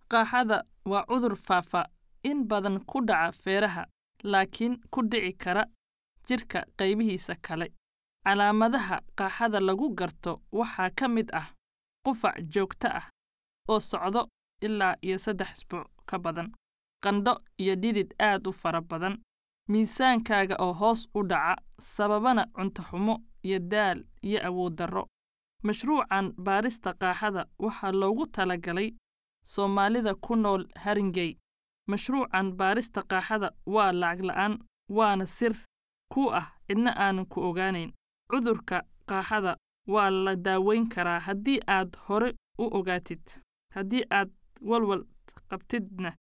Qaaxada waa cudur faafa in badan ku dhaca feeraha laakiin ku dhici kara jidhka qaybihiisa kale. Calaamadaha qaaxada lagu garto waxaa ka mid ah qufac joogto ah oo socda ilaa iyo saddex usbuuc ka badan, qandho iyo dhidid aad u fara badan, miisaankaaga oo hoos u dhaca sababana cunto xumo iyo daal iyo awood darro. Mashruucan baarista qaaxada waxaa loogu talagalay Soomaalida ku nool Haringey. Mashruucan baarista qaaxada waa lacag la'aan waana sir kuu ah cidna aanan ku ogaanayn. Cudurka qaaxada waa la daweyn karaa haddii aad hore u ogaatid. Haddii aad walwal qabtidna